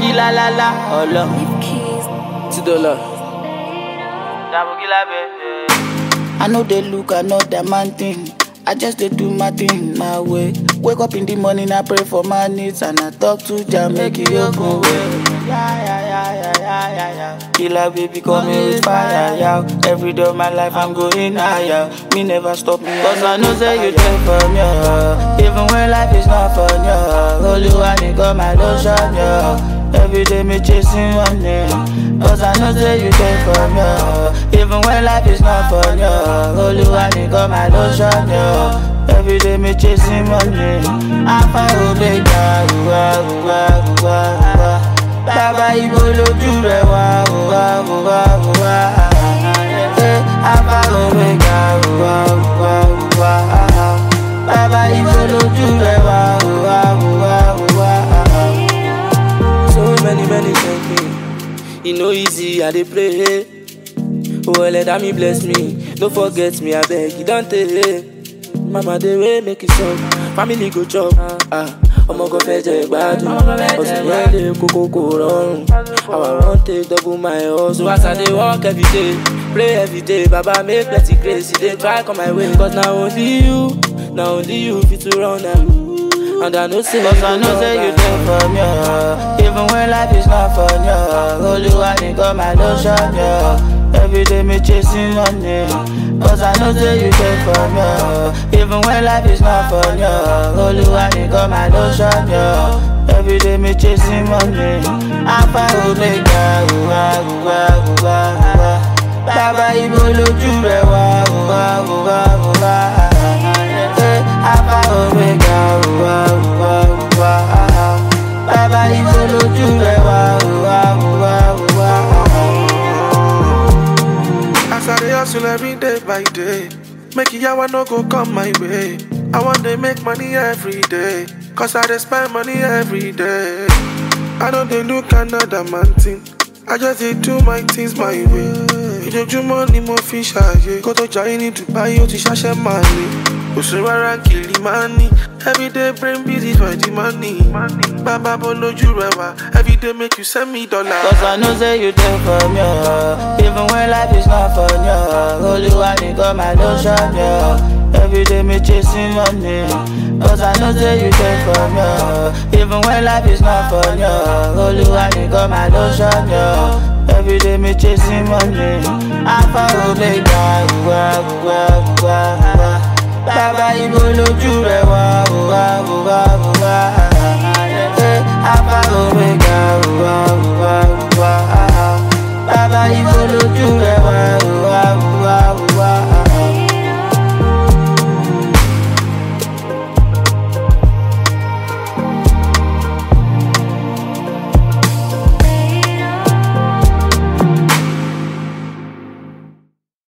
la la la, ọlọ. Ti dollar. Dabogila bẹ̀rẹ̀. I know they look another man thing. I just dey do my thing my way. Wake up in the morning, I pray for my needs and I talk to Jah make He open way. Yeah, yeah, yeah, yeah, yeah, yeah, yeah. Killer baby coming with fire, yeah. Every day of my life I'm going higher. Me never stop me, cause I know say you take from you. Even when life is not fun, yeah. Holy one, got my lotion, yeah. Every day me chasing money Cause I know say you take from me Even when life is not fun, yo Holy one, got my lotion, yo Every day me chasing money Alpha Omega, uwa, uwa, uwa, uwa Bàbá ibo lójú rẹ̀ wá, uwa, uwa, uwa Eh, Alpha Omega, uwa, uwa, uwa Bàbá ibo lójú rẹ̀ wá, uwa, uwa, uwa So many, many thank me. E no easy, I dey pray. Oh, let me bless me. No forget me, I beg you, don't tell. Mama, dey way make it suck. Family go chop. Ah, ọmọ kan fẹ́ jẹ ìgbádùn. Ọ̀sìn yẹn lè kókó kò rọrùn. Our run take double my hustle. As I dey work every day, pray every day. Baba make plenty grace, e dey try come my way. Cause na only you, na only you fit to run am. And I know say Cause I know say you take from me Even when life is not fun, yo Holy one, got my lotion, yo Every day me chasing money Cause I know say you take from me Even when life is not fun, yo Holy one, got my lotion, yo Every day me chasing money Alpha Omega, uwa, uwa, uwa, uwa Bàbá ibo lójú rẹ̀ wá, uwa, uwa, uwa Eh, Alpha Omega, uwa, uwa, uwa Bàbá ibo lójú rẹ̀ wá, uwa, uwa, uwa As I dey hustle every day by day, make yawa no go come my way. I want to make money every day, cause I dey spend money every day. I don't dey look another man thing, I just dey do my things my way. Ìjọjúmọ́ ni mo fi ṣàyè, kó tó jayé ní Dubai ó ti ṣàṣẹ máa lè. Òṣèré rárá kìlì máa ní, everyday brain busy for the money. Bàbá bó lójú rẹ̀ wá, everyday make you send me dollar. Cause I know say you take from me Even when life is not fun, yo Holy one, got my lotion, yo Every day me chasing money Cause I know say you take from me Even when life is not fun, yo Holy one, got my lotion, yo Every day me chasing money Alpha Omega, uwa, uwa, uwa, uwa Bàbá ibo lójú rẹ̀ wá, uwa, uwa, uwa